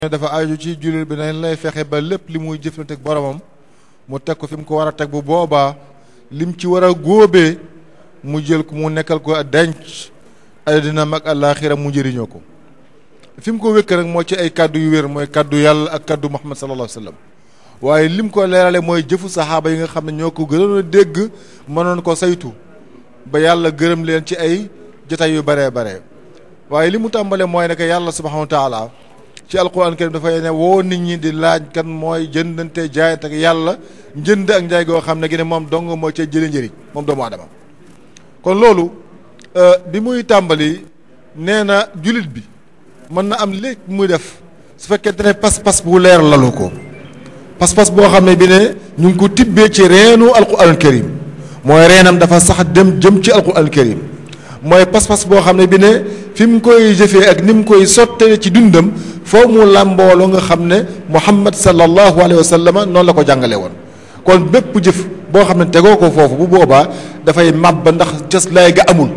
dafa aju ci jullit bi nañ lay fexe ba lépp li muy jëflante ak boromam mu teg ko fi mu ko war a teg bu boobaa lim ci war a góobee mu jël ko mu nekkal ko denc àddina mag àllaaxira mu njëriñoo ko fi mu ko wékk rek moo ci ay kàddu yu wér mooy kàddu yàlla ak kàddu Muhammad sallallahu alayhi wa sallam waaye lim ko leerale mooy jëfu saxaaba yi nga xam ne ñoo ko gënoon a dégg mënoon ko saytu ba yàlla gërëm leen ci ay jotaay yu baree bare waaye li mu tàmbale mooy ne que yàlla subhanahu wa taala ci alquran karim dafay ne woo nit ñi di laaj kan mooy jëndante jaayante ak yàlla njënd ak njaay goo xam ne gi ne moom dong moo ca jële njëriñ moom doomu aadama kon loolu bi muy tàmbali nee na julit bi mën na am léegi muy def su fekkente ne pas-pas bu leer lalu ko pas-pas boo xam ne bi ne ñu ngi ko tibbee ci reenu alquran karim mooy reenam dafa sax dem jëm ci alquran karim mooy pas-pas boo xam ne bi ne fi mu koy jëfee ak ni mu koy sottee ci dundam foo mu làmbooloo nga xam ne muhammad sallallahu alayhi wa sallam noonu la ko jàngale woon kon bépp jëf boo xam ne tegoo ko foofu bu boobaa dafay màbb ndax cës lay ga amul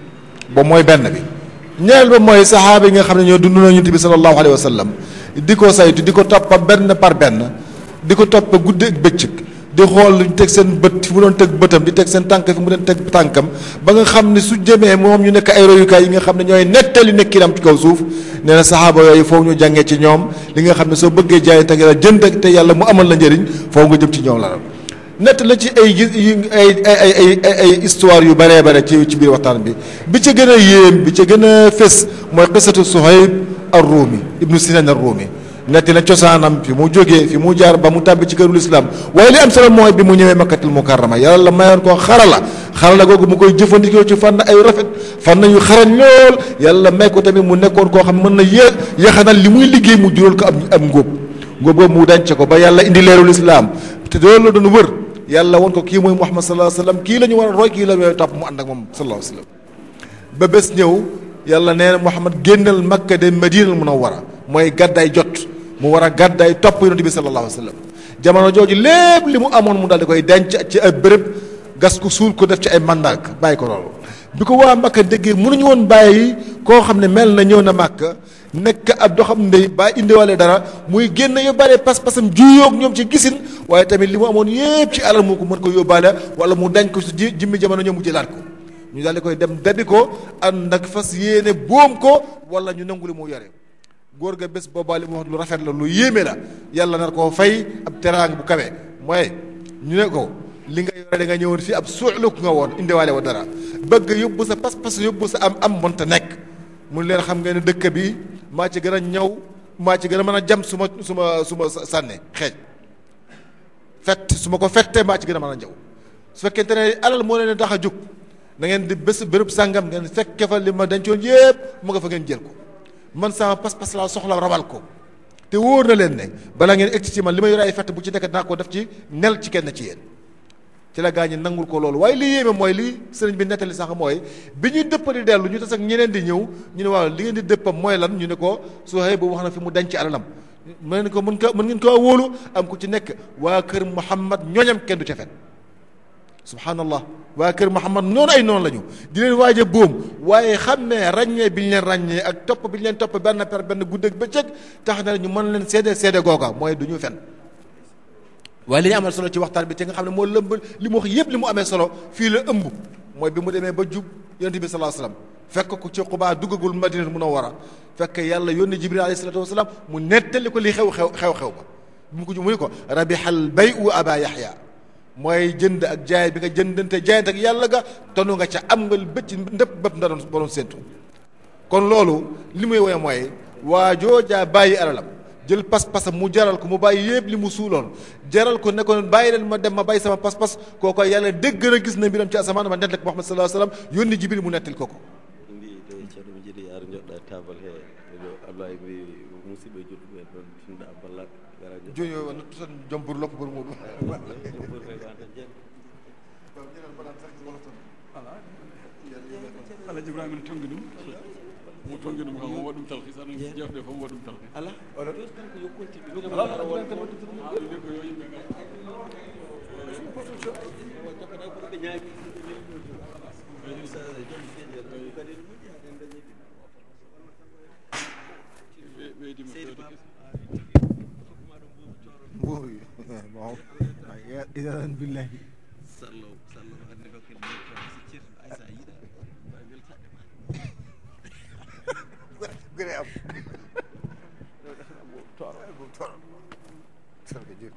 ba mooy benn bi ñaareel ba mooy saxaaba yi nga xam ne ñoo dund na yonent bi sallallahu alayhi wa sallam di ko saytu di ko toppa benn par benn di ko toppa guddi ak bëccëg di xool lu ñu teg seen bët fi mu doon teg bëtam di teg seen tànk fi mu doon teg tànkam ba nga xam ne su jëmee moom ñu nekk ay royukaay yi nga xam ne ñooy nettali nekkinam ci kaw suuf nee na saxaaba yooyu foofu ñu jàngee ci ñoom li nga xam ne soo bëggee jaay te la jënd te yàlla mu amal la njëriñ foofu nga jëm ci ñoom la nett la ci ay gis ay ay ay ay histoire yu bëree bare ci ci biir waxtaan bi bi ca gën a yéem bi ca gën a fés mooy qisatu Suhayb ar-Rumi ibnu Sinan ar-Rumi netti na cosaanam fi mu jógee fi mu jaar ba mu tàbbi ci kërul islam waaye li am solo mooy bi mu ñëwee makkatul mukarrama yàlla la mayoon koo xarala xarala googu mu koy jëfandikoo ci fànn ay rafet fànn yu xarañ lool yàlla may ko tamit mu nekkoon koo xam mën na yé yaxanal li muy liggéey mu jural ko am am ngóob ngóob boobu mu denc ko ba yàlla indi leerul islam te loolu la doon wër yàlla woon ko kii mooy muhammad sallallahu alayhi wasallam kii la ñu war a roy kii la ñu topp mu ànd ak moom sallallahu alayhi wasallam ba bés ñëw yàlla nee na muhammad génnal makka de madinal munawwara mooy gàddaay jot mu war a gàddaay topp yonent bi sallallahu alayhi wa sallam jamono jooju lépp li mu amoon mu daal di koy denc ci ay bërëb gas ko suul ko def ci ay mandak bàyyi ko loolu bi ko waa Makka déggee mënuñu woon bàyyi koo xam ne mel na ñëw na Makka nekk ab doxam ndey ba indiwaale dara muy génn yóbbaale pas-pasam juyoog ñoom ci gisin waaye tamit li mu amoon yépp ci alal mu ko mën ko yóbbaale wala mu dañ ko si ji jimmi jamono ñoom mu jëlaat ko ñu daal di koy dem dabi ko ànd nag fas yéene boom ko wala ñu nangu li mu yore góor ga bés boobaa li mu wax lu rafet la lu yéeme la yàlla nar koo fay ab teraang bu kawe mooy ñu ne ko li nga yore da nga ñëwoon fii ab suuxluk nga woon indiwaale wa dara bëgg yóbbu sa pas-pas yóbbu sa am am mënta nekk mun leen xam ngeen ne dëkk bi maa ci gën a ñëw maa ci gën a mën a jam su ma su ma su ma sànne xeej fett su ma ko fettee maa ci gën a mën a ñëw su fekkente ne alal moo leen tax a jóg na ngeen di bés bërëb sàngam ngeen fekke fa li ma dencoon yépp mu nga fa ngeen jël ko man sama pas-pas laa soxla rabal ko te wóor na leen ne balaa ngeen egg ci man li may yore ay fett bu ci nekk dinaa ko def ci nel ci kenn ci yéen ci la gaa ñi nangul ko loolu waaye li yéeme mooy li sëriñ bi nettali sax mooy bi ñuy dëpp di dellu ñu tas ak ñeneen di ñëw ñu ne waaw li ngeen di dëppam mooy lan ñu ne ko Suhayb bu wax na fi mu denc alalam mën ngeen ko mën ko mën ngeen ko wóolu am ku ci nekk waa kër Muhammad ñooñam kenn du ca fen subhanallah waa kër Muhammad noonu ay noonu la ñu di leen waaj a boom waaye xàmmee ràññee bi ñu leen ràññee ak topp bi ñu leen topp benn per benn guddeeg bëccëg tax na ñu mën leen seede seede googa mooy du ñu fen waaye li ñu amal solo ci waxtaan bi te nga xam ne moo lëmb li mu wax yépp li mu amee solo fii la ëmb mooy bi mu demee ba jub yonent bi sallallahu alayhi wasallam fekk ko ci Quba duggagul Madina Munawwara fekk yàlla yónni Jibril alayhi salatu wasalaam mu nettali ko li xew xew xew xew ba bi mu ko mu ne ko rabihal bay'u aba Yahya mooy jënd ak jaay bi nga jëndante jaayante ak yàlla ga tonu nga ca am nga bëcc ndëpp bëpp nda doon ba doon séntu kon loolu li muy woye mooy waa joojaa bàyyi alalam jël pas-pasam mu jaral ko mu bàyyi yépp li mu suuloon jaral ko ne ko bàyyi leen ma dem ma bàyyi sama pas-pas kooko yàlla dégg na gis na mbiram ci asamaan ma nettal ko Muhammad sallallahu alayhi wasallam yónni Jibril mu nettal ko ko mbi to ceerno mi jiiɗi ar joɗɗa table he ɗo ablaye mbi musidɓe jodduɓe ɗon finda balla gara joni o nattu tan jombur loppugol muɗum alaji ibrahima ne tongi ɗum mo tongi ɗum kam o waɗum talhis aɗa jewte fof waɗum talhis ala kanko yo continue ɗum de ko yo yimɓe gam jokkata ko ɓe ñaagi ɓeydima fewde kese waaw idan billahi sallo sallo hande ko ken neɗɗo so ceerno aysa yiiɗa mbawi weltade ma gëre am tooro tooro sarka jeri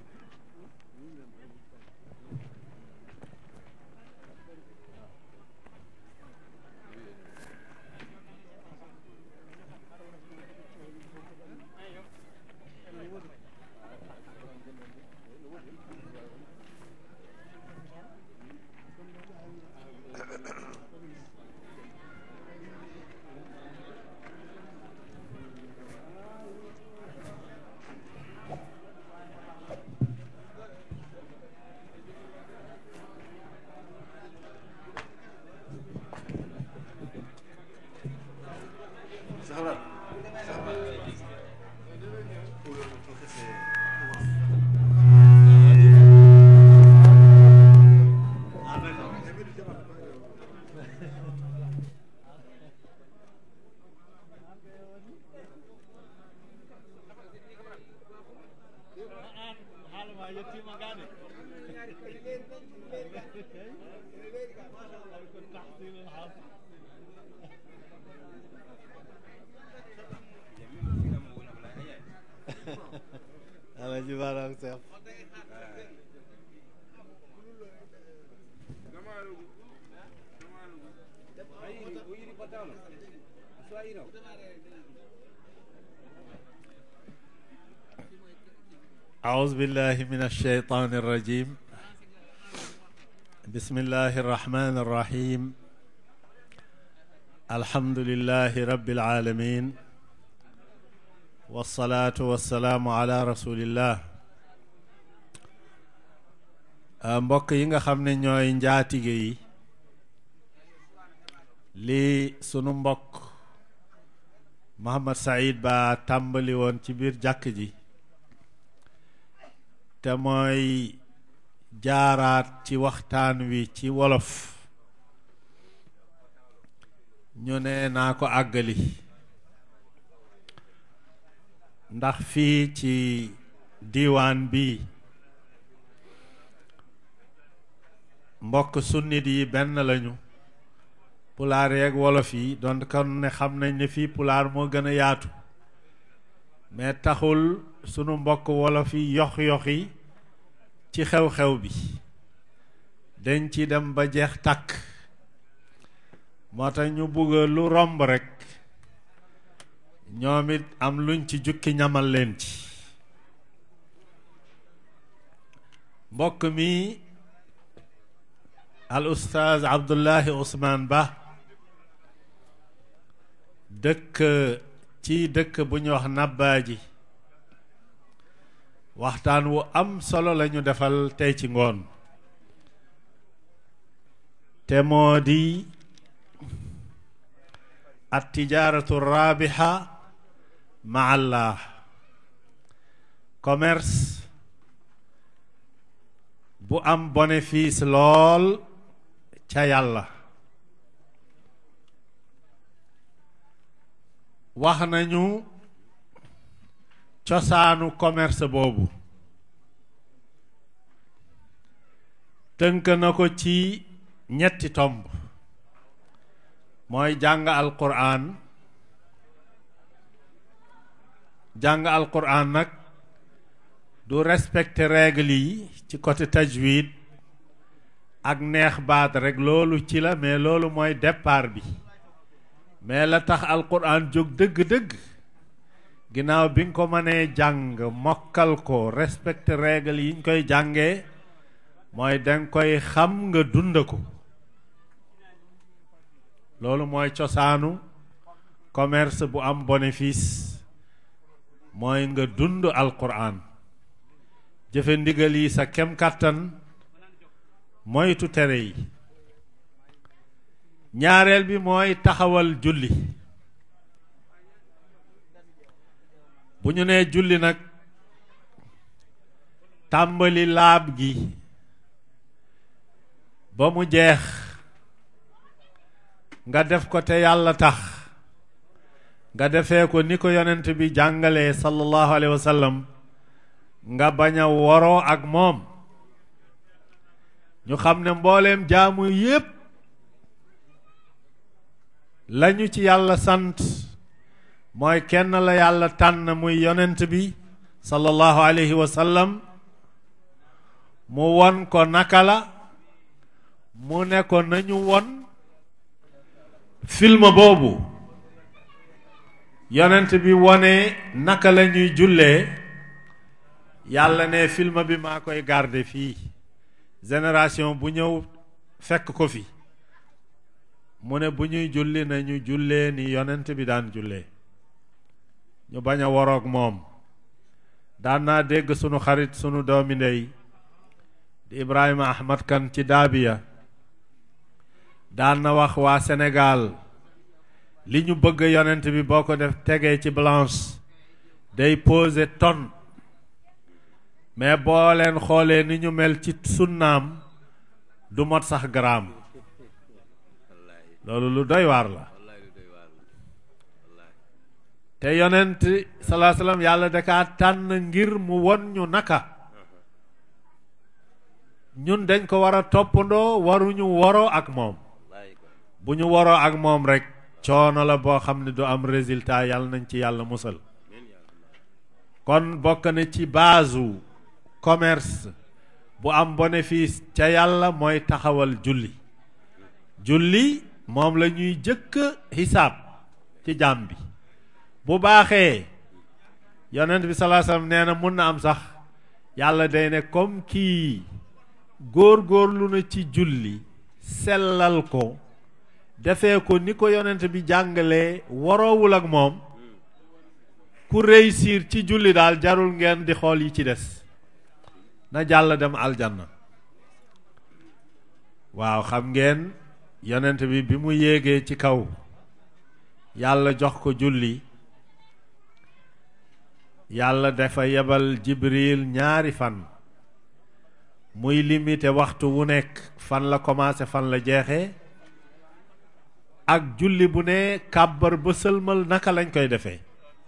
alaji barak seex أعوذ بالله من الشيطان الرجيم بسم الله الرحمن الرحيم الحمد لله رب العالمين والصلاة والسلام على رسول الله mbokk yi nga xam ne ñooy njaatige yi lii sunu mbokk Mohamed Saïd Ba tàmbali woon ci biir jàkk ji te mooy jaaraat ci waxtaan wi ci wolof ñu ne naa ko àggali ndax fii ci diiwaan bi mbokk sunnit yi benn lañu pulaar yeeg wolof yi doon kon ne xam nañ ne fii pulaar moo gën a yaatu mais taxul sunu mbokk wolof yi yox-yoxi ci xew-xew bi dañ ci dem ba jeex tàkk moo tax ñu bugg lu romb rekk ñoom it am luñ ci jukki ñamal leen ci mbokk mi al ustaaz Abdullahi Ousmane Ba dëkk ci dëkk bu ñu wax Nabbaaji waxtaan wu am solo lañu defal tey ci ngoon te moo di at tijaaratu raabiha ma allah commerce bu am bénéfice lool ca yàlla wax nañu cosaanu commerce boobu tënk na ko ci ñetti tomb mooy jàng alquran jàng alquran nag du respecter règle yi ci côté tajwid ak neex baat rek loolu ci la mais loolu mooy départ bi mais la tax alquran jóg dëgg-dëgg ginnaaw bi nga ko mënee jàng mokkal ko respecté règle yi ñu koy jàngee mooy danga koy xam nga dund ko loolu mooy cosaanu commerce bu am bénéfice mooy nga dund alquran jëfe ndigal yi sa kem kàttan moytu tere yi ñaareel bi mooy taxawal julli bu ñu nee julli nag tàmbali laab gi ba mu jeex nga def ko te yàlla tax nga defee ko ni ko yonent bi jàngalee sallallahu alayhi wa sallam nga bañ a woroo ak moom ñu xam ne mbooleem jaamu yépp lañu ci yàlla sant mooy kenn la yàlla tànn muy yonent bi sallallahu alayhi wa sallam mu won ko naka la mu ne ko nañu won film boobu yonent bi wone naka la ñuy jullee yàlla ne film bi maa koy garder fii génération bu ñëw fekk ko fi mu ne bu ñuy julli nañu jullee ni yonent bi daan jullee ñu bañ a waroog moom daan naa dégg sunu xarit sunu doomi ndey di Ibrahima Ahmad Kan ci daabiya daan na wax waa Sénégal li ñu bëgg yonent bi boo ko def tegee ci balance day peser tonne mais boo leen xoolee ni ñu mel ci sunnaam du mot sax gramme loolu lu doy waar la te yonent salaa salaam yàlla da kaa tànn ngir mu won ñu naka ñun dañ ko war a toppandoo waruñu woroo ak moom bu ñu woroo ak moom rek coono la boo xam ne du am résultat yàlla nañ ci yàlla musal kon bokk na ci baasu commerce bu am bénéfice ca yàlla mooy taxawal julli julli moom la ñuy jëkk xisaab ci jaam bi bu baaxee yonent bi salaa sallam nee na mun na am sax yàlla day ne comme kii góor-góorlu na ci julli sellal ko defee ko ni ko yonent bi jàngalee waroowul ak moom ku réussir ci julli daal jarul ngeen di xool yi ci des na jàll dem aljanna waaw xam ngeen yonent bi bi mu yéegee ci kaw yàlla jox ko julli yàlla dafa yebal jibril ñaari fan muy limité waxtu wu nekk fan la commencé fan la jeexee ak julli bu ne kàbbar ba sëlmal naka lañ koy defee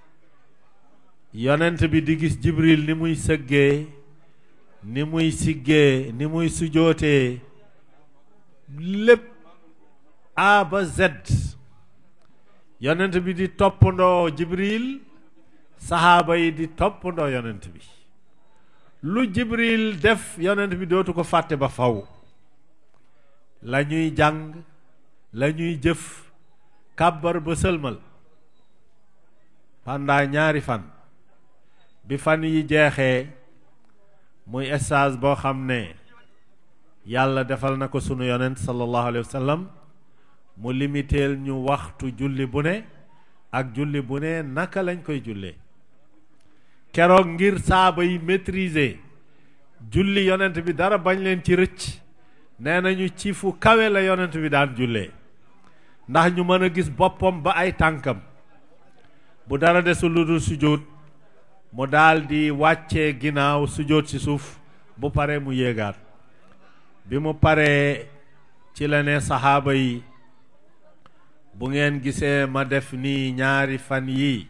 yonent bi di gis jibril ni muy sëggee ni muy siggee ni muy sujootee lépp A ba Z yonent bi di toppandoo jibril saxaaba yi di toppandoo yonent bi lu jibril def yonent bi dootu ko fàtte ba faw la ñuy jàng la ñuy jëf kàbbar ba sëlmal pendant ñaari fan bi fan yi jeexee muy stage boo xam ne yàlla defal na ko sunu yonent sallallahu alayhi wa sallam mu limiteel ñu waxtu julli bu ne ak julli bu ne naka lañ koy jullee keroog ngir saaba yi maîtriser julli yonent bi dara bañ leen ci rëcc nee nañu ci fu kawe la yonent bi daan jullee ndax ñu mën a gis boppam ba ay tànkam bu dara desul lu dul sujjóot mu daal di wàccee ginnaaw sujjóot ci suuf bu paree mu yéegaat bi mu paree ci la ne saxaaba yi bu ngeen gisee ma def nii ñaari fan yii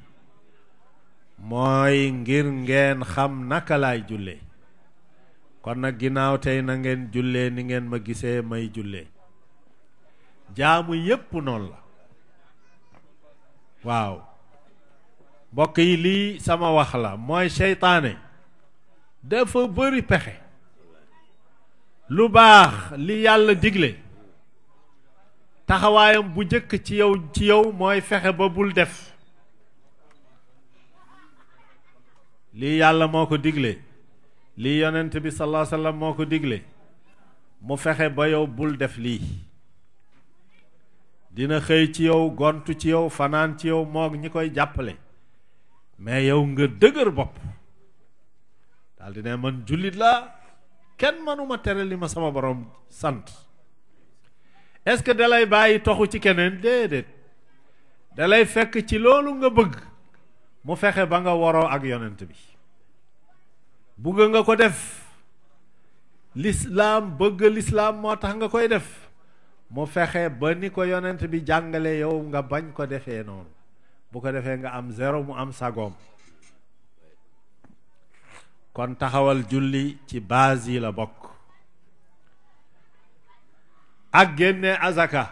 mooy ngir ngeen xam naka laay jullee kon nag ginnaaw tey na ngeen jullee ni ngeen ma gisee may jullee jaamu yépp noonu la waaw mbokk yi lii sama wax la mooy seytaane dafa bëri pexe lu baax li yàlla digle taxawaayam bu njëkk ci yow ci yow mooy fexe ba bul def lii yàlla moo ko digle lii yonent bi sallallahu alayhi wasallam moo ko digle mu fexe ba yow bul def lii dina xëy ci yow gontu ci yow fanaan ci yow moog ñi koy jàppale mais yow nga dëgër bopp daal di ne man jullit laa kenn mënuma tere li ma sama borom sant est-ce que dalay bàyyi toxu ci keneen déedéet dalay fekk ci loolu nga bëgg mu fexe ba nga waroo ak yonent bi bugg nga ko def lislaam bëgg lislaam moo tax nga koy def mu fexe ba ni ko yonent bi jàngale yow nga bañ ko defee noonu bu ko defee nga am zéro mu am sagoom kon taxawal julli ci base yi la bokk ak génne azaka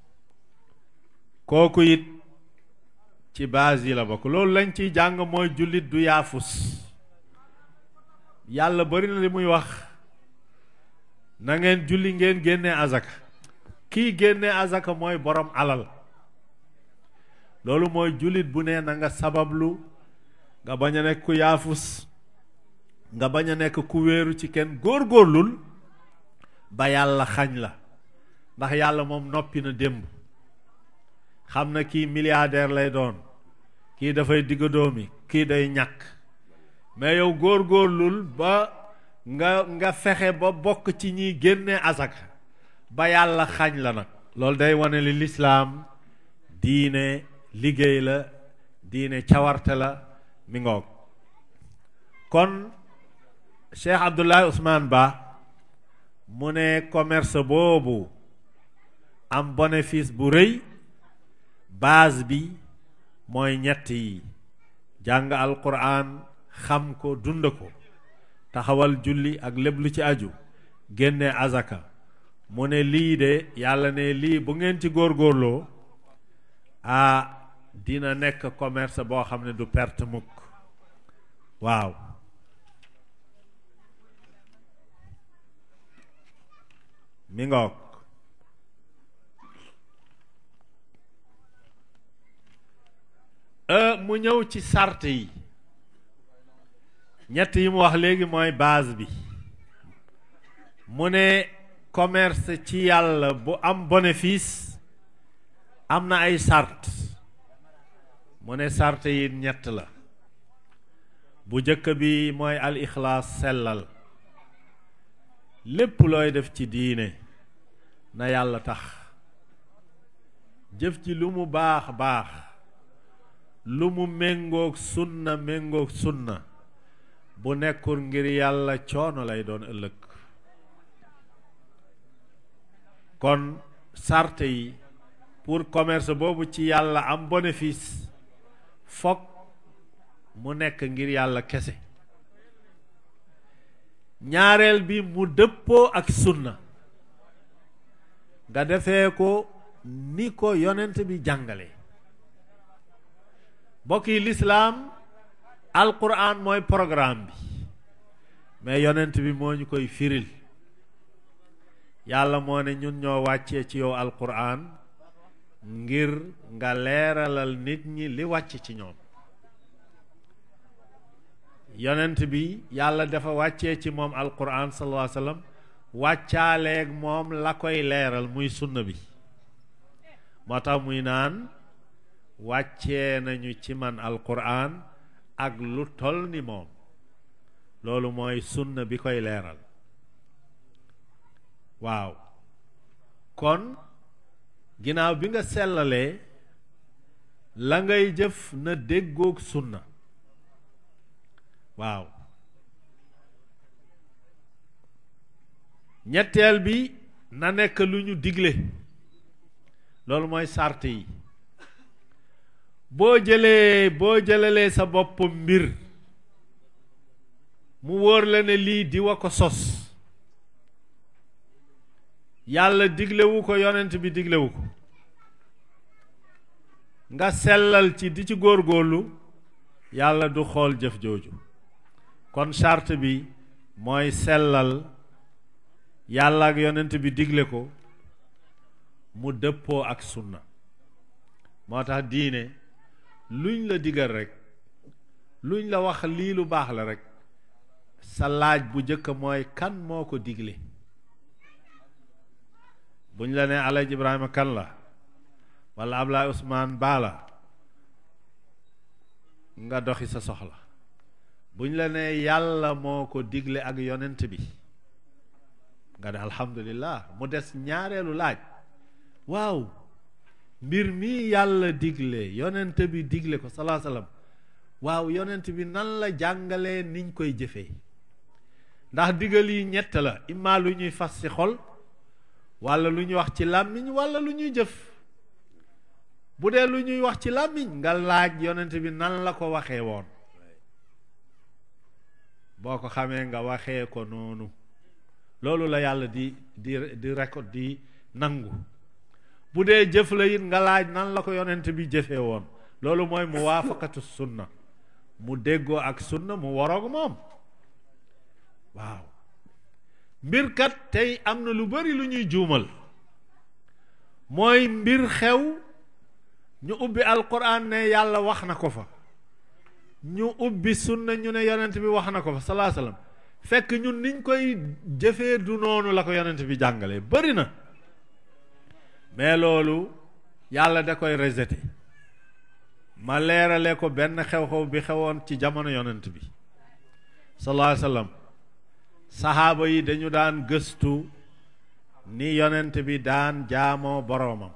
kooku it ci base yi la bokk loolu lañ ciy jàng mooy jullit du yaafus yàlla bari na li muy wax na ngeen julli ngeen génne azaka kii génne azaka mooy borom alal loolu mooy jullit bu ne na nga sabablu nga bañ a nekk ku yaafus nga bañ a nekk ku wéeru ci kenn góorgóorlul ba yàlla xañ la ndax yàlla moom noppi na démb xam na kii milliardaire lay doon kii dafay digga doomi kii day ñàkk mais yow góorgóorlul ba nga nga fexe ba bokk ci ñiy génne asaka ba yàlla xañ la nag loolu day wane li lislaam diine liggéey la diine cawarte la mi ngoog kon Cheikh Abdoulaye Ousmane Ba mu ne commerce boobu am bénéfice bu rëy base bi mooy ñett yi jàng alquran xam ko dund ko taxawal julli ak lépp lu ci aju génne azaka mu ne lii de yàlla ne lii bu ngeen ci góorgóorloo ah dina nekk commerce boo xam ne du perte mukk waaw mi ngoog mu ñëw ci sart yi ñett yi mu wax léegi mooy base bi mu ne commerce ci yàlla bu am bénéfice am na ay sart mu ne sart yi ñett la bu jëkk bi mooy al ixlaas sellal lépp looy def ci diine na yàlla tax jëf ci lu mu baax baax lu mu méngoog sunna méngoog sunna bu nekkul ngir yàlla coono lay doon ëllëg kon sarte yi pour commerce boobu ci yàlla am bénéfice fokk mu nekk ngir yàlla kese ñaareel bi mu dëppoo ak sunna nga defee ko ni ko yonent bi jàngale mbokk yi lislaam alquran mooy programme bi mais yonent bi moo ñu koy firil yàlla moo ne ñun ñoo wàccee ci yow alquran ngir nga leeralal nit ñi li wàcc ci ñoom yonent bi yàlla dafa wàccee ci moom alquran sallallahu alayhi wa sallam wàccaaleeg moom la koy leeral muy sunna bi moo tax muy naan wàccee nañu ci man alquran ak lu tol ni moom loolu mooy sunna bi koy leeral waaw kon ginnaaw bi nga sellalee la ngay jëf na déggoog sunna waaw ñetteel bi na nekk lu ñu digle loolu mooy sart yi boo jëlee boo jëlalee sa bopp mbir mu wóor la ne lii di wa ko sos yàlla diglewu ko yonent bi diglewu ko nga sellal ci di ci góorgóorlu yàlla du xool jëf jooju kon charte bi mooy sellal yàlla ak yonent bi digle ko mu dëppoo ak sunna moo tax diine luñ la digal rek luñ la wax lii lu baax la rek sa laaj bu njëkk mooy kan moo ko digle buñ la nee Alaaji Ibrahima kan la wala Ablaye Ousmane Ba la nga doxi sa soxla buñ la nee yàlla moo ko digle ak yonent bi nga ne alhamdulillah mu des ñaareelu laaj waaw mbir mi yàlla digle yonent bi digle ko salaa salaam waaw yonent bi nan la jàngalee niñ koy jëfee ndax digal yi ñett la imma lu ñuy fas ci xol walla lu ñuy wax ci làmmiñ walla lu ñuy jëf bu dee lu ñuy wax ci làmmiñ nga laaj yonent bi nan la ko waxee woon boo ko xamee nga waxee ko noonu loolu la yàlla di di di récolte di nangu bu dee jëf la it nga laaj nan la ko yonent bi jëfee woon loolu mooy mu waafaqatu sunna mu déggoo ak sunna mu waroog moom waaw mbir kat tey am na lu bari lu ñuy juumal mooy mbir xew ñu ubbi alquran ne yàlla wax na ko fa ñu ubbi sunna ñu ne yonent bi wax na ko fa salaa salaam fekk ñun niñ koy jëfee du noonu la ko yonent bi jàngale bari na mais loolu yàlla da koy rejeté ma leerale ko benn xew-xew bi xewoon ci jamono yonent bi sallallahu alayhi wasallam saxaaba yi dañu daan gëstu ni yonent bi daan jaamoo boroomam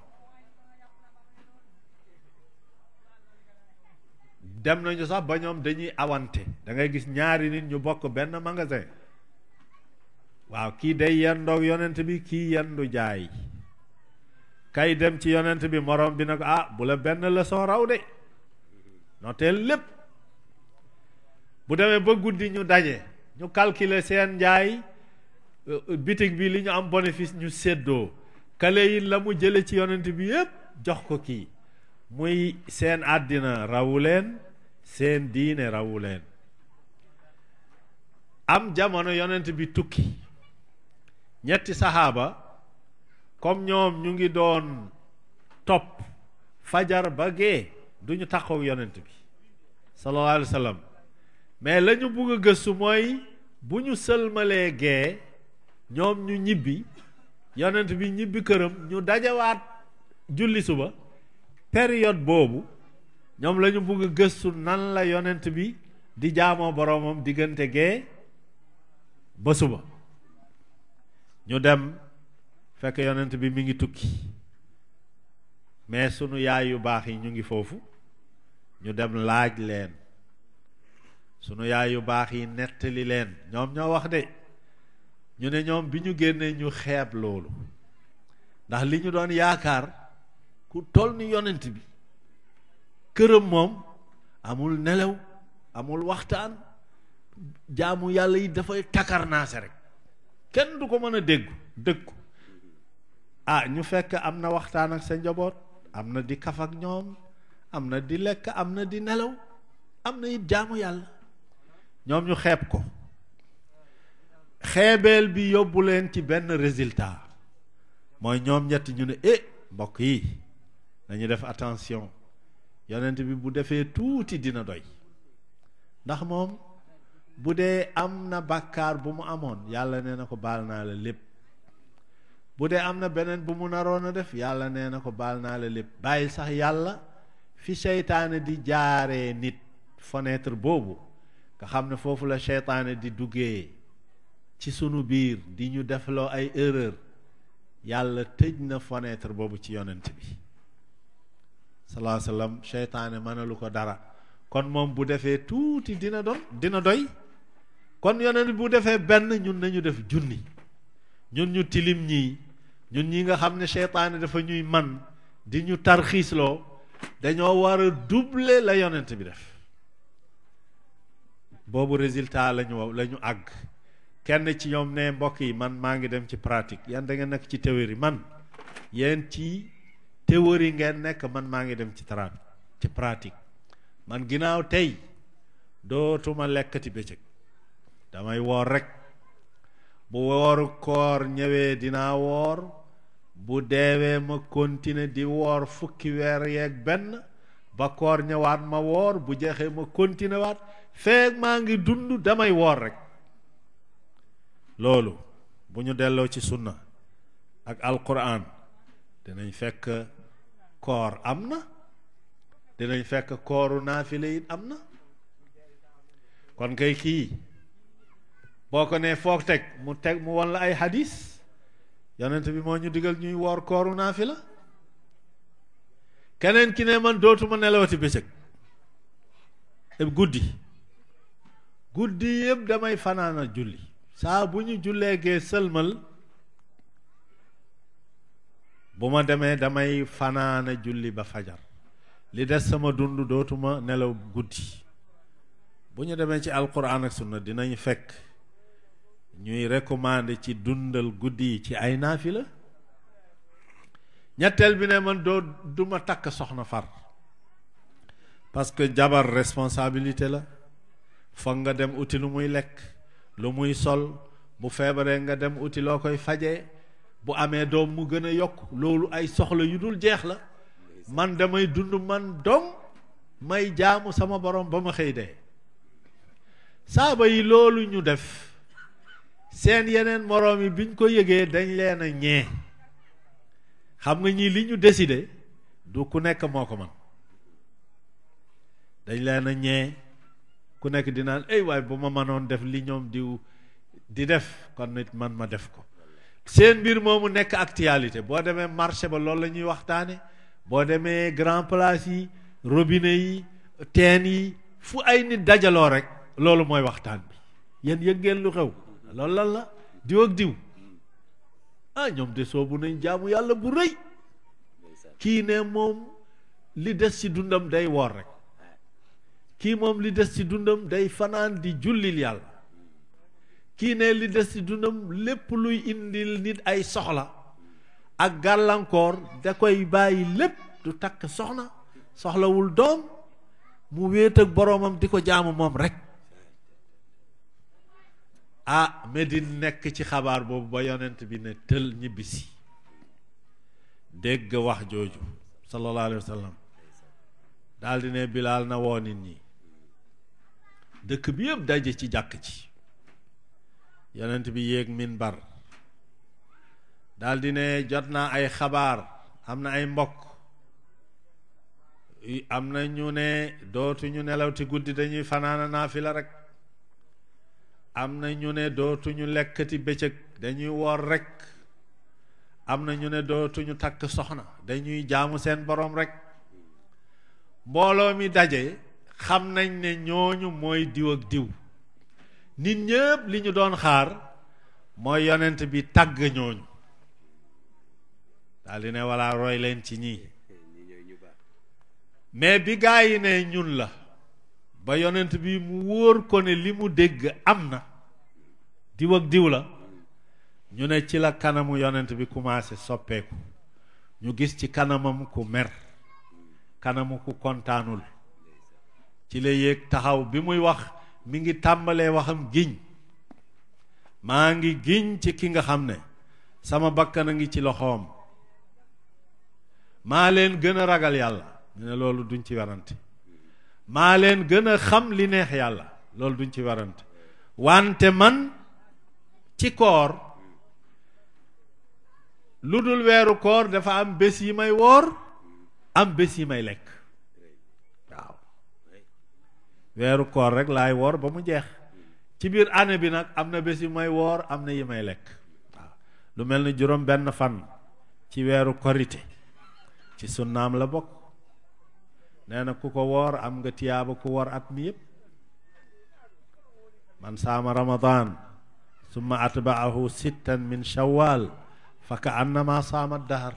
dem nañu sax ba ñoom dañuy awante da ngay gis ñaari nit ñu bokk benn magasin waaw kii day yendoog yonent bi kii yendu jaay kay dem ci yonent bi morom bi ne ko ah bu la benn leçon raw de noteel lépp bu demee ba guddi ñu daje ñu calculer seen njaay bitig bi li ñu am bénéfice ñu séddoo kale yi la mu jële ci yonent bi yépp jox ko kii muy seen àddina rawu leen seen diine rawu leen am jamono yonent bi tukki ñetti saxaaba comme ñoom ñu ngi doon topp fajar ba gee du ñu taxaw yonent bi sallallahu alayhi wa sallam mais la ñu bugg a gëstu mooy bu ñu sëlmalee gee ñoom ñu ñibbi yonent bi ñibbi këram ñu dajawaat julli suba période boobu ñoom la ñu bugg a gëstu nan la yonent bi di jaamoo boroomam diggante gee ba suba ñu dem fekk yonent bi mi ngi tukki mais sunu yaay yu baax yi ñu ngi foofu ñu dem laaj leen sunu yaay yu baax yi nettali leen ñoom ñoo wax de ñu ne ñoom bi ñu génnee ñu xeeb loolu ndax li ñu doon yaakaar ku toll ni yonent bi këram moom amul nelaw amul waxtaan jaamu yàlla yi dafay takarnaase rek kenn du ko mën a déggu dëggu ah ñu fekk am na waxtaan ak sa njaboot am na di kaf ak ñoom am na di lekk am na di nelaw am na it jaamu yàlla ñoom ñu xeeb ko xeebeel bi yóbbu leen ci benn résultat mooy ñoom ñett ñu ne eh mbokk yi dañu def attention yonent bi bu defee tuuti dina doy ndax moom bu dee am na bàkkaar bu mu amoon yàlla nee na ko baal naa la lépp bu dee am na beneen bu mu naroon a def yàlla nee na ko baal naa la lépp bàyyi sax yàlla fi seytaane di jaaree nit fenêtre boobu nga xam ne foofu la seytaane di duggee ci sunu biir di ñu defloo ay erreur yàlla tëj na fenêtre boobu ci yonent bi salaa sallam seytaane mënalu ko dara kon moom bu defee tuuti dina doon dina doy kon yonent bu defee benn ñun nañu def junni ñun ñu tilim ñii ñun ñi nga xam ne seytaane dafa ñuy man di ñu tarxiisloo dañoo war a doubler la yonent bi def boobu résultat la ñu la ñu àgg kenn ci ñoom ne mbokk yi man maa ngi dem ci pratique yan da ngeen nekk ci théorie man yéen ci théorie ngeen nekk man maa ngi dem ci tra ci pratique man ginnaaw tey dootuma lekkati bëccëg damay woor rek bu wooru koor ñëwee dinaa woor bu deewee ma continuer di woor fukki weer yeeg benn ba koor ñëwaat ma woor bu jeexee ma continuer waat feeg maa ngi dund damay woor rek loolu bu ñu delloo ci sunna ak alquran dinañ fekk koor am na dinañ fekk kooru naafile it am na kon kay kii boo ko nee foog teg mu teg mu won la ay hadis yonent bi moo ñu digal ñuy woor kooru naafila keneen ki ne man dootuma nelawati bëccëg guddi guddi yëpp damay fanaana julli saa bu ñu jullee gee sëlmal bu ma demee damay fanaana julli ba fajar li des sama dund dootuma nelaw guddi bu ñu demee ci alquran ak sunna dinañ fekk ñuy recommander ci dundal guddi yi ci ay naafila ñetteel bi ne man doo duma takk soxna far parce que jabar responsabilité la foog nga dem uti lu muy lekk lu muy sol bu feebaree nga dem uti loo koy fajee bu amee doom mu gën a yokk loolu ay soxla yu dul jeex la man damay dund man dong may jaamu sama borom ba ma xëy dee saaba yi loolu ñu def seen yeneen moroom yi biñ ko yëgee dañ leen a ñee xam nga ñii li ñu décidé du ku nekk moo ko man dañ leen a ñee ku nekk di naan ay waay bu ma mënoon def li ñoom diw di def kon nit man ma def ko seen mbir moomu nekk actualité boo demee marché ba loolu la ñuy waxtaane boo demee grand place yi robinet yi teen yi fu ay nit dajaloo rek loolu mooy waxtaan bi yéen yëg ngeen lu xew loolu lan la diw ak diw ah ñoom de soobu nañ jaamu yàlla bu rëy kii ne moom li des ci dundam day woor rek kii moom li des ci dundam day fanaan di jullil yàlla kii ne li des ci dundam lépp luy indil nit ay soxla ak gàllankoor da koy bàyyi lépp du takk soxna soxlawul doom mu wéet ak boroomam di ko jaamu moom rek ah Medine nekk ci xabaar boobu ba yonent bi ne tël ñibbisi dégg wax jooju sallallahu alayhi wa sallam daal di ne Bilaal na woo nit ñi dëkk bi yëpp daje ci jàkk ci yonent bi yéeg minbar daal di ne jot naa ay xabaar am na ay mbokk am na ñu ne dootuñu nelaw ti guddi dañuy fanaana naafila rek am na ñu ne dootuñu lekkati bëccëg dañuy woor rek am na ñu ne dootuñu takk soxna dañuy jaamu seen borom rek mbooloo mi daje xam nañ ne ñooñu mooy diw ak diw nit ñëpp li ñu doon xaar mooy yonent bi tàgg ñooñu daal di ne walla roy leen ci ñii mais bi gaa yi ne ñun la ba yonent bi mu wóor ko ne li mu dégg am na diw ak diw la ñu ne ci la kanamu yonent bi commencé soppeeku ñu gis ci kanamam ku mer kanamu ku kontaanul ci la yéeg taxaw bi muy wax mi ngi tàmbalee waxam giñ maa ngi giñ ci ki nga xam ne sama bakkan a ngi ci loxoom maa leen gën a ragal yàlla ñu ne loolu duñ ci werante maa leen gën a xam li neex yàlla loolu duñ ci werante wante man ci koor lu dul weeru koor dafa am bés yi may woor am bés yi may lekk waaw weeru koor rek laay woor ba mu jeex ci biir année bi nag am na bés yi may woor am na yi may lekk waaw lu mel ni juróom benn fan ci weeru korite ci sunnaam la bokk nee na ku ko woor am nga tiyaaba ku woor at mi yépp man saama ramadan summa atbaahu sittan min shawwal fa ka annama saama dahar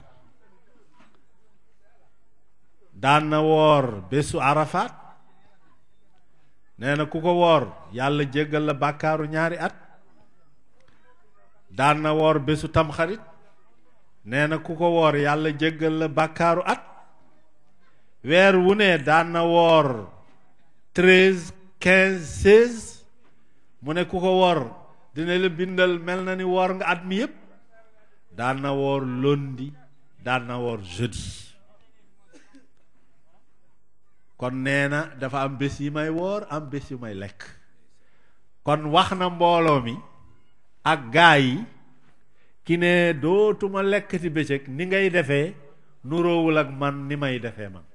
daan na woor bésu arafat nee na ku ko woor yàlla jéggal la bàkkaaru ñaari at daan na woor bésu tamxarit nee na ku ko woor yàlla jéggal la bàkkaaru at weer wu ne daan na woor treize quinze seize mu ne ku ko woor dina la bindal mel na ni woor nga at mi yépp daan na woor lundi daan na woor jeudi kon nee na dafa am bés yi may woor am bés yu may lekk kon wax na mbooloo mi ak gaa yi ki ne dootuma lekkati bëccëg ni ngay defee nuroowul ak man ni may defee man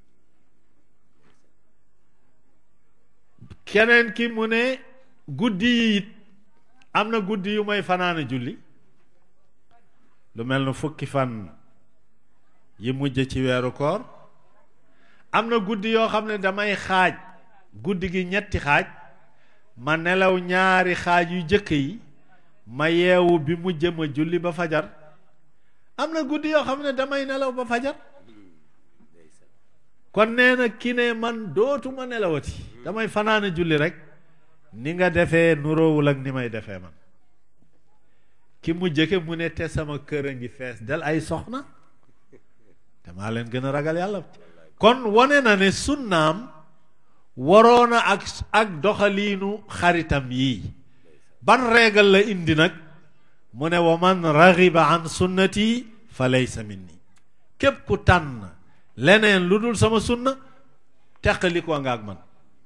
keneen ki mu ne guddi yi it am na guddi yu may fanaana julli lu mel na fukki fan yi mujj ci weeru koor am na guddi yoo xam ne damay xaaj guddi gi ñetti xaaj ma nelaw ñaari xaaj yu jëkk yi ma yeewu bi mujj ma julli ba fajar am na guddi yoo xam ne damay nelaw ba fajar kon nee na ki ne man dootuma nelawati damay fanaane julli rek ni nga defee nuroowul ak ni may defee man ki mu jëkke mu ne te sama kër a ngi fees del ay soxna te maa leen gën a ragal yàlla kon wane na ne sunnaam waroona ak ak doxaliinu xaritam yii ban régal la indi nag mu ne wa man raxiba an sunnati fa laysa minni képp ku tànn leneen lu dul sama sunna teqali ko nga ak man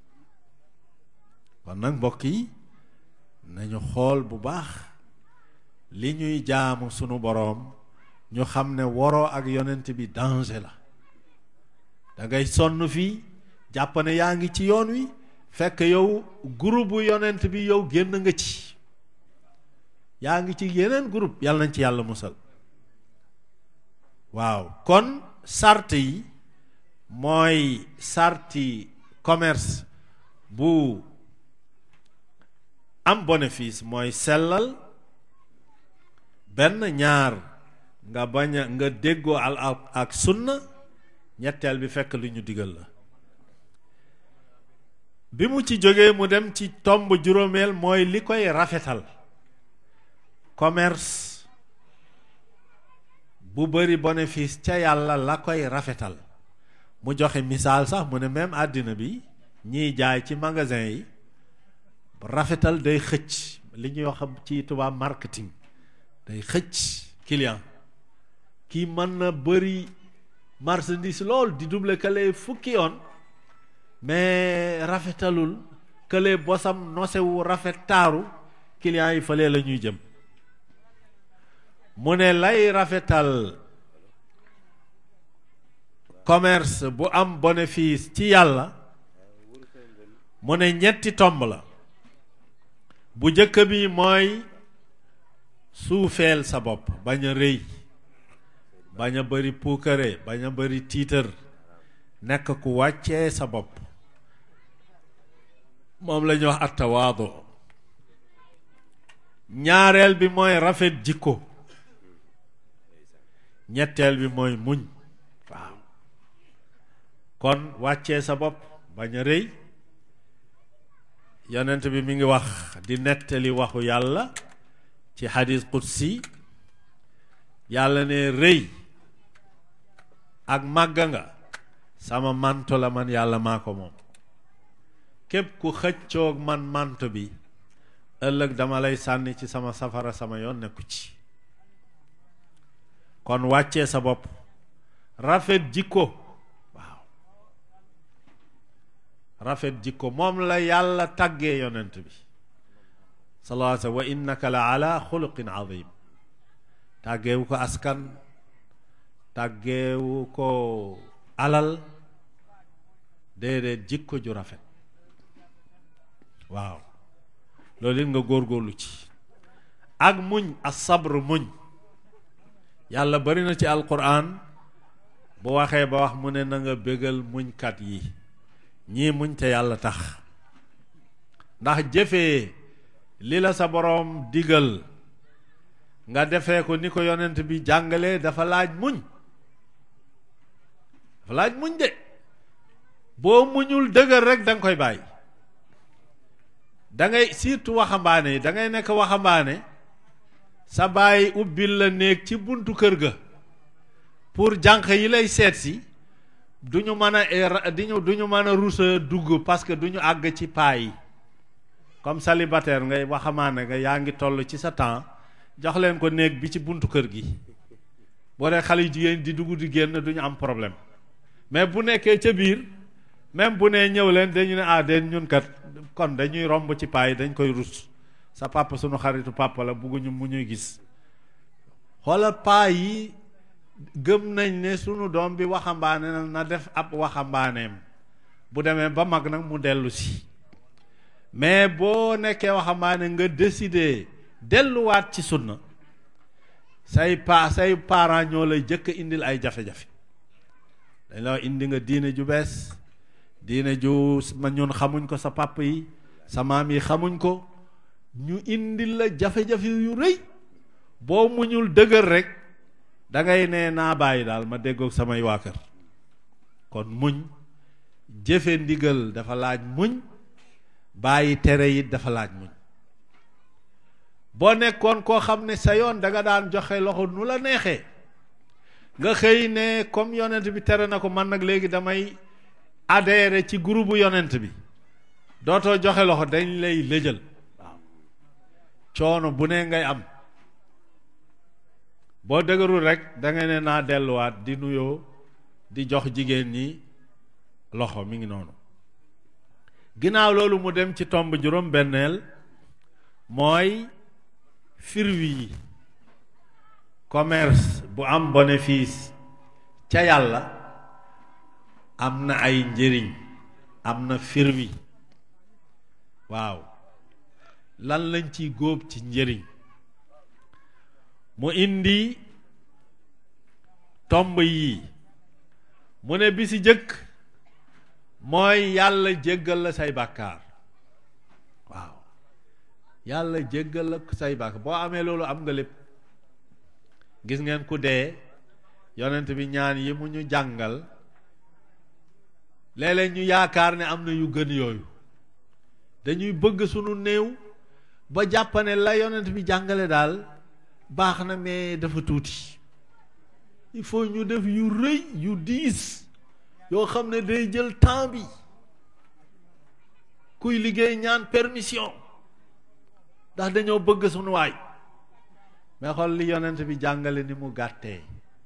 kon nag mbokk yi nañu xool bu baax li ñuy jaamu sunu boroom ñu xam ne waroo ak yonent bi danger la da ngay sonn fii jàpp ne yaa ngi ci yoon wi fekk yow groupe yonent bi yow génn nga ci yaa ngi ci yeneen groupe yàlla nañ ci yàlla musal waaw kon sart yi mooy sarti commerce bu am bénéfice mooy sellal benn ñaar nga bañ a nga déggoo al ak sunna ñetteel bi fekk lu ñu digal la bi mu ci jógee mu dem ci tomb juróomeel mooy li koy rafetal commerce bu bari bénéfice ca yàlla la koy rafetal mu joxe misaal sax mu ne même àddina bi ñiy jaay ci magasin yi rafetal day xëcc li ñuy wax ci tubaab marketing day xëcc client kii mën na bëri marchandise lool di double kële fukki yoon mais rafetalul kële bosam nosewu rafet taaru client yi fële la ñuy jëm mu ne lay rafetal commerce bu am bénéfice ci yàlla mu ne ñetti tomb la bu jëkk bi mooy suufeel sa bopp bañ a rëy bañ a bëri puukare bañ a bëri tiitër nekk ku wàccee sa bopp moom la ñuy wax attawaado ñaareel bi mooy rafet jikko ñetteel bi mooy muñ waaw kon wàccee sa bopp bañ a rëy yonent bi mi ngi wax di nettali waxu yàlla ci xadis qudsi yàlla ne rëy ak màgga nga sama manto la man yàlla maa ko moom képp ku xëccoog man manto bi ëllëg dama lay sànni ci sama safara sama yoon nekku ci kon wàccee sa bopp rafet jikko waaw rafet jikko moom la yàlla tàggee yonent bi sallallahu alayhi wa sallam wa innaka la ala xuluqin azim tàggeewu ko askan tàggeewu ko alal déedéet jikko ju rafet waaw loolu it nga góorgóorlu ci ak muñ as-sabr muñ yàlla bari na ci alquran bu waxee ba wax mu ne na nga bégal muñkat yi ñii muñ te yàlla tax ndax jëfee li la sa boroom digal nga defee ko ni ko yonent bi jàngalee dafa laaj muñ dafa laaj muñ de boo muñul dëgër rek da nga koy bàyyi da ngay surtout waxambaane yi da ngay nekk waxambaane sa bàyyi ubbil la néeg ci buntu kër ga pour jànq yi lay seet si du ñu mën a diñu du ñu mën a rusa dugg parce que du ñu àgg ci paa yi comme célibataire ngay waxamaane nga yaa ngi toll ci sa temps jox leen ko néeg bi ci buntu kër gi boo dee xale yu jigéen di dugg di génn du ñu am problème mais bu nekkee ca biir même bu nee ñëw leen dañu ne ah den ñun kat kon dañuy romb ci paa yi dañ koy rus sa papa sunu xaritu papa la bugguñu mu ñuy gis xoolal paa yi gëm nañ ne sunu doom bi waxambaane na na def ab waxambaaneem bu demee ba mag nag mu dellu si mais boo nekkee waxambaane nga décider delluwaat ci sunna say pa say parents ñoo lay jëkk indil ay jafe-jafe dañ la indi nga diine ju bees diine ju ma ñun xamuñ ko sa papa yi sa maam yi xamuñ ko ñu indil la jafe-jafe yu rëy boo muñul dëgër rek da ngay ne naa bàyyi daal ma déggoog samay waa kër kon muñ jëfe ndigal dafa laaj muñ bàyyi tere yi dafa laaj muñ boo nekkoon koo xam ne sa yoon da nga daan joxe loxo nu la neexee nga xëy ne comme yonent bi tere na ko man nag léegi damay adhéré ci groupe yonent bi dootoo joxe loxo dañ lay lëjal waaw coono bu ne ngay am boo dëgërul rek da nga ne naa delluwaat di nuyoo di jox jigéen ñi loxo mi ngi noonu ginnaaw loolu mu dem ci tomb juróom benneel mooy firwi yi commerce bu am bénéfice ca yàlla am na ay njëriñ am na firwi waaw lan lañ ciy góob ci njëriñ mu indi tomb yii mu ne bi si jëkk mooy yàlla jéggal la say bàkkaar waaw yàlla jéggal la say bàkkaar boo amee loolu am nga lépp gis ngeen ku dee yonent bi ñaan yi mu ñu jàngal léeg-léeg ñu yaakaar ne am na yu gën yooyu dañuy bëgg sunu néew ba jàppane la yonent bi jàngale daal baax na mais dafa tuuti il faut ñu def yu rëy yu diis yoo xam ne day jël temps bi kuy liggéey ñaan permission ndax dañoo bëgg sunu waay mais xool li yonent bi jàngale ni mu gàttee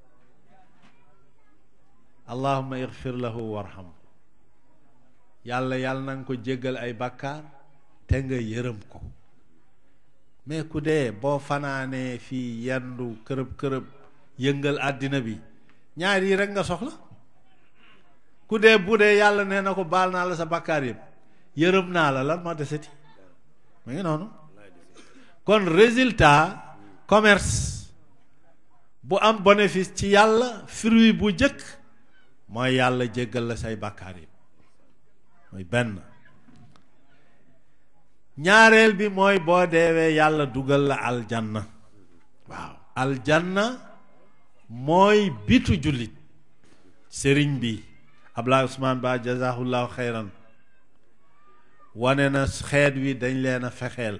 allahumma igfir lahu warham yàlla yàlla na nga ko jéggal ay bàkkaar te nga yërëm ko mais ku dee boo fanaanee fii yendu kërëb kërëb yëngal àddina bi ñaar yi rek nga soxla ku dee bu dee yàlla nee na ko baal naa la sa bàkkaar yëpp yërëm naa la lan moo deseti mu ngi noonu kon résultat commerce bu am bénéfice ci yàlla fruit bu jëkk mooy yàlla jéggal la say bàkkaar yëpp mooy benn ñaareel bi mooy boo deewee yàlla dugal la aljanna waaw aljanna mooy bitu jullit sëriñ bi Ablaye Ousmane Ba jazahullahu xeyran wane na xeet wi dañ leen a fexeel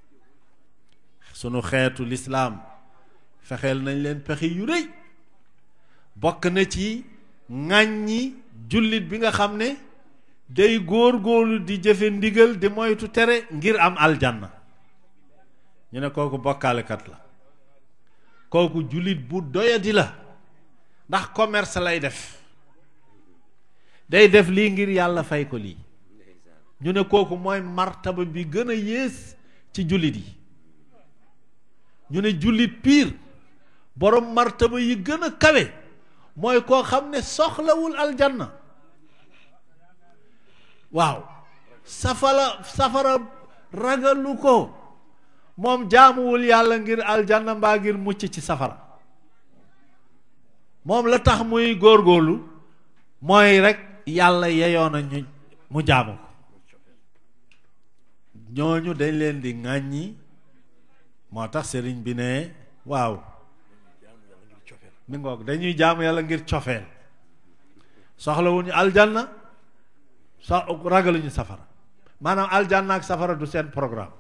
sunu xeetu lislaam fexeel nañ leen pexe yu rëy bokk na ci ŋàññi jullit bi nga xam ne day góor-góorlu di jëfe ndigal di moytu tere ngir am aljanna ñu ne kooku bokkaalekat la kooku jullit bu doyadi la ndax commerce lay def day def lii ngir yàlla fay ko lii ñu ne kooku mooy martaba bi gën a yées ci jullit yi ñu ne jullit piir borom martaba yi gën a kawe mooy koo xam ne soxlawul aljanna waaw safara safara ragalu ko moom jaamuwul yàlla ngir aljanna mbaa ngir mucc ci safara moom la tax muy góorgóorlu mooy rek yàlla yeyoon na ñu mu jaamu ko ñooñu dañ leen di ŋàññi moo tax sëriñ bi ne waaw mi ngoog dañuy jaamu yàlla ngir cofeel soxlawuñu aljanna so ragaluñu safara maanaam aljanna ak safara du seen programme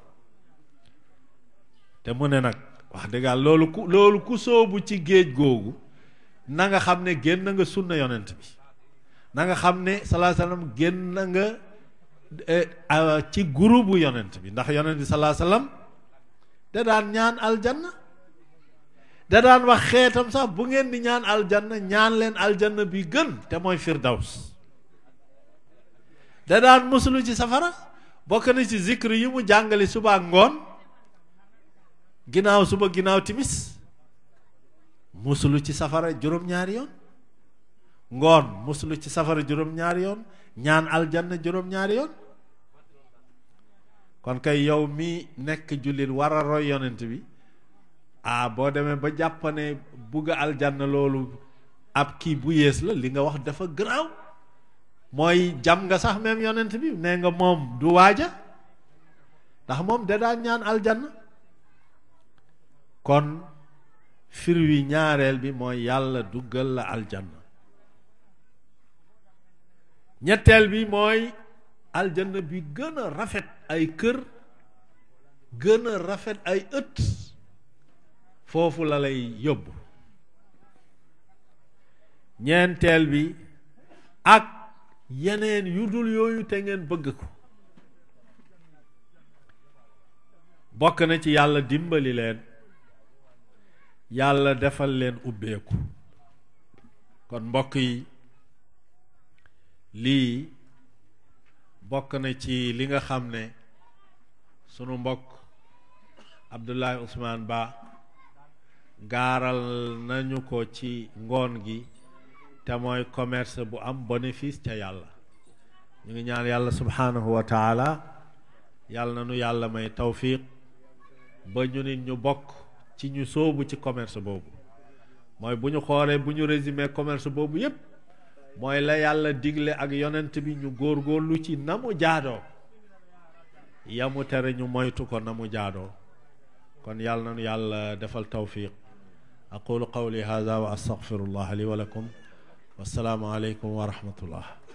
te mu ne nag wax dëgg yàlla loolu ku loolu ku soobu ci géej googu na nga xam ne génn nga sunna yonent bi na nga xam ne salaa sallam génn nga ci groupe yonent bi ndax yonent bi salaa sallam da daan ñaan aljanna da daan wax xeetam sax bu ngeen di ñaan aljanna ñaan leen aljanna bi gën te mooy firdaws da daan musulu ci safara bokk na ci zikr yi mu jàngale suba ak ngoon ginnaaw suba ginnaaw timis musulu ci safara juróom-ñaari yoon ngoon musulu ci safara juróom-ñaari yoon ñaan aljanna juróom-ñaari yoon kon kay yow mi nekk jullit war a roy yonent bi ah boo demee ba jàppane bugg aljanna loolu ab kii bu yées la li nga wax dafa garaaw mooy jam nga sax même yonent bi nee nga moom du waaja ndax moom da daan ñaan aljanna kon fir wi ñaareel bi mooy yàlla duggal la aljanna ñetteel bi mooy aljanna bi gën a rafet ay kër gën a rafet ay ëtt foofu la lay yóbbu ñeenteel bi ak yeneen yu dul yooyu te ngeen bëgg ko bokk na ci yàlla dimbali leen yàlla defal leen ubbeeku kon mbokk yi lii bokk na ci li nga xam ne sunu mbokk Abdoulaye Ousmane Ba gaaral nañu ko ci ngoon gi te mooy commerce bu am bénéfice ca yàlla ñu ngi ñaan yàlla subhanahu wa taala yàlla na nu yàlla may tawfiq ba ñu nit ñu bokk ci ñu sóobu ci commerce boobu mooy bu ñu xoolee bu ñu résumé commerce boobu yépp mooy la yàlla digle ak yonent bi ñu góorgóorlu ci na mu jaadoo yamu tere ñu moytu ko na mu jaadoo kon yàlla na nu yàlla defal tawfiq aqulu qawli hadha wa astaghfirullah li wa lakum wassalaamu aleykum wa rahmatullah